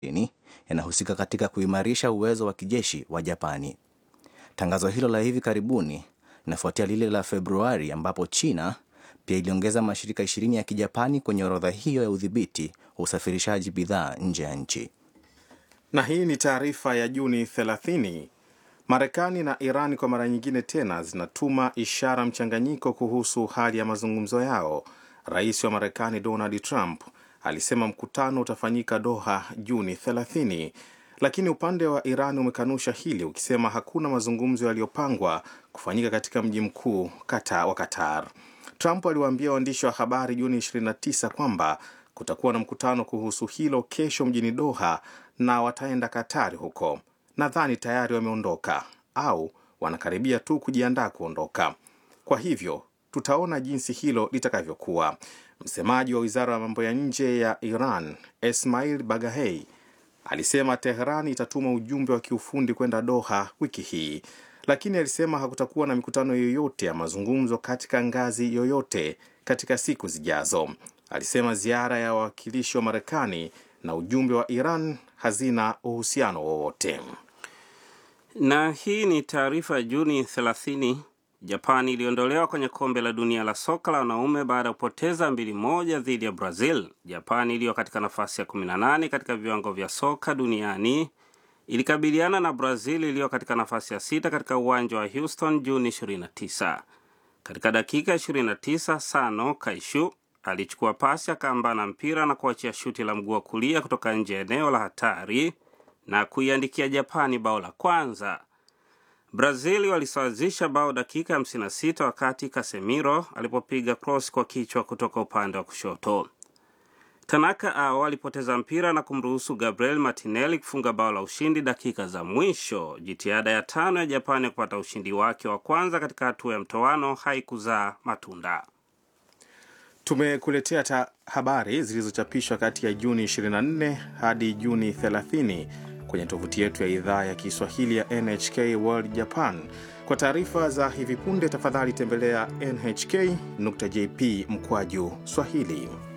yanahusika katika kuimarisha uwezo wa kijeshi wa Japani. Tangazo hilo la hivi karibuni linafuatia lile la Februari ambapo China pia iliongeza mashirika ishirini ya kijapani kwenye orodha hiyo ya udhibiti wa usafirishaji bidhaa nje ya nchi. Na hii ni taarifa ya Juni 30. Marekani na Iran kwa mara nyingine tena zinatuma ishara mchanganyiko kuhusu hali ya mazungumzo yao. Rais wa Marekani Donald Trump alisema mkutano utafanyika Doha Juni 30, lakini upande wa Iran umekanusha hili ukisema hakuna mazungumzo yaliyopangwa kufanyika katika mji mkuu kata wa Qatar. Trump aliwaambia waandishi wa habari Juni 29 kwamba kutakuwa na mkutano kuhusu hilo kesho mjini Doha na wataenda Katari huko. Nadhani tayari wameondoka au wanakaribia tu kujiandaa kuondoka. Kwa hivyo tutaona jinsi hilo litakavyokuwa. Msemaji wa wizara ya mambo ya nje ya Iran Esmail Bagahei alisema Teheran itatuma ujumbe wa kiufundi kwenda Doha wiki hii, lakini alisema hakutakuwa na mikutano yoyote ya mazungumzo katika ngazi yoyote katika siku zijazo. Alisema ziara ya wawakilishi wa Marekani na ujumbe wa Iran hazina uhusiano wowote. Na hii ni taarifa ya Juni 30. Japani iliondolewa kwenye kombe la dunia la soka la wanaume baada ya kupoteza mbili moja dhidi ya Brazil. Japani iliyo katika nafasi ya 18 katika viwango vya soka duniani ilikabiliana na Brazil iliyo katika nafasi ya sita katika uwanja wa Houston Juni 29. Katika dakika 29, Sano Kaishu alichukua pasi akaambana mpira na kuachia shuti la mguu wa kulia kutoka nje ya eneo la hatari na kuiandikia Japani bao la kwanza. Brazil walisawazisha bao dakika 56 wakati Casemiro alipopiga cross kwa kichwa kutoka upande wa kushoto. Tanaka ao alipoteza mpira na kumruhusu Gabriel Martinelli kufunga bao la ushindi dakika za mwisho. Jitihada ya tano ya Japani ya kupata ushindi wake wa kwanza katika hatua ya mtoano haikuzaa matunda. Tumekuletea ta habari zilizochapishwa kati ya Juni 24 hadi Juni 30 kwenye tovuti yetu ya idhaa ya Kiswahili ya NHK World Japan. Kwa taarifa za hivi punde, tafadhali tembelea nhk.jp mkwaju Swahili.